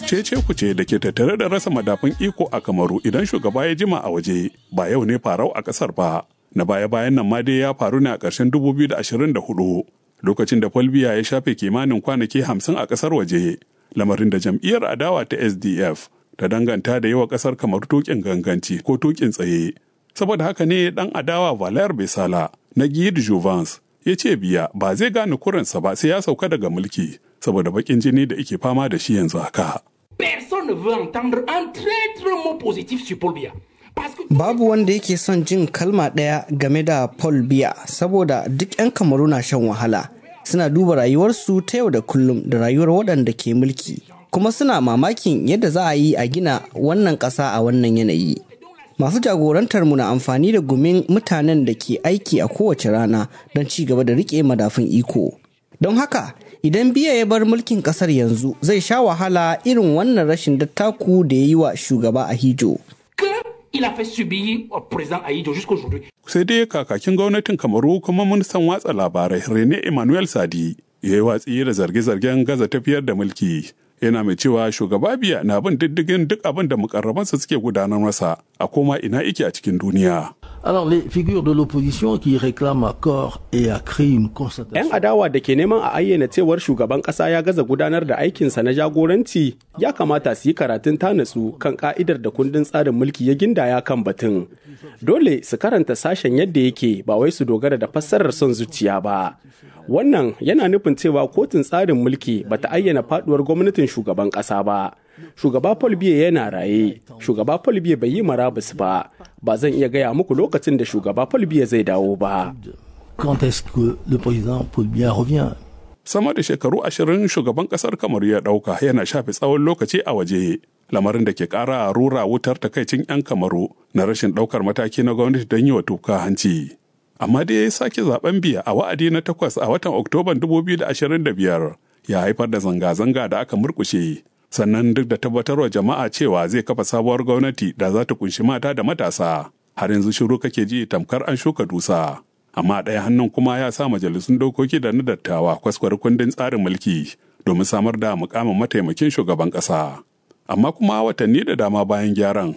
cece kuce da ke tattare da rasa madafun iko a kamaru idan shugaba ya jima a waje ba yau ne farau a kasar ba na baya-bayan nan ma dai ya faru ne a ƙarshen 2024 lokacin da Folbiya ya shafe kimanin kwanaki hamsin a ƙasar waje lamarin da jam'iyyar adawa ta SDF ta danganta da yawa ƙasar kamar tukin ganganci ko tukin tsaye saboda haka ne dan adawa Valer Besala na Guy Jouvence ya ce biya ba zai gane kuransa ba sai ya sauka daga mulki saboda bakin jini da ike fama da shi yanzu haka. Personne ne veut entendre un traître mot positif sur Paul Biya. Babu wanda yake son jin kalma ɗaya game da Paul Biya saboda duk 'yan kamaru na shan wahala. Suna duba rayuwarsu ta yau da kullum da rayuwar waɗanda ke mulki. Kuma suna mamakin yadda za a yi a gina wannan ƙasa a wannan yanayi. Masu jagorantar mu na amfani da gumin mutanen da ke aiki a kowace rana don ci gaba da riƙe madafin iko. Don haka, idan biya ya bar mulkin ƙasar yanzu zai sha wahala irin wannan rashin dattaku da ya yi wa shugaba a hijo. il a fait subir au président Aïdjo jusqu'aujourd'hui. Sai dai kakakin gwamnatin Kamaru kuma ministan watsa labarai Rene Emmanuel Sadi ya yi watsi da zarge-zargen gaza tafiyar da mulki. Yana mai cewa shugaba biya na bin diddigin duk abin da mukarrabansa suke gudanar masa a koma ina ike a cikin duniya. Alors les figures de l'opposition qui réclament à corps et à cri une 'Yan constatation. adawa da ke neman a ayyana cewar shugaban ƙasa ya gaza gudanar da aikinsa na jagoranci ya kamata su yi karatun tanatsu kan ka'idar da kundin tsarin mulki ya gindaya kan batun. Dole su karanta sashen yadda yake ba wai su dogara da fassarar son zuciya ba. Wannan yana nufin cewa kotun tsarin mulki bata ayyana faduwar gwamnatin shugaban ƙasa ba. Shugaba Paul Biya yana raye, shugaba Paul Biya bai yi marabus ba, ba zan iya gaya muku lokacin da shugaba Paul Biya zai dawo ba. Quand est-ce que le président Paul Biya revient Sama da shekaru ashirin shugaban kasar Kamaru ya ɗauka yana shafe tsawon lokaci a waje. Lamarin da ke ƙara rura wutar takaicin 'yan Kamaru na rashin ɗaukar mataki na gwamnati don yi wa tuka hanci. Amma dai ya sake zaben biya a wa'adi na takwas a watan Oktoban 2025 ya haifar da zanga-zanga da aka murkushe. Sannan duk da tabbatarwa jama'a cewa zai kafa sabuwar gwamnati da za ta kunshi mata da matasa. Har yanzu shiru kake ji tamkar an shuka dusa. amma a ɗaya hannun kuma ya sa majalisun dokoki da na dattawa kwaskwar kundin tsarin mulki domin samar da mukamin mataimakin shugaban ƙasa. Amma kuma watanni da dama bayan gyaran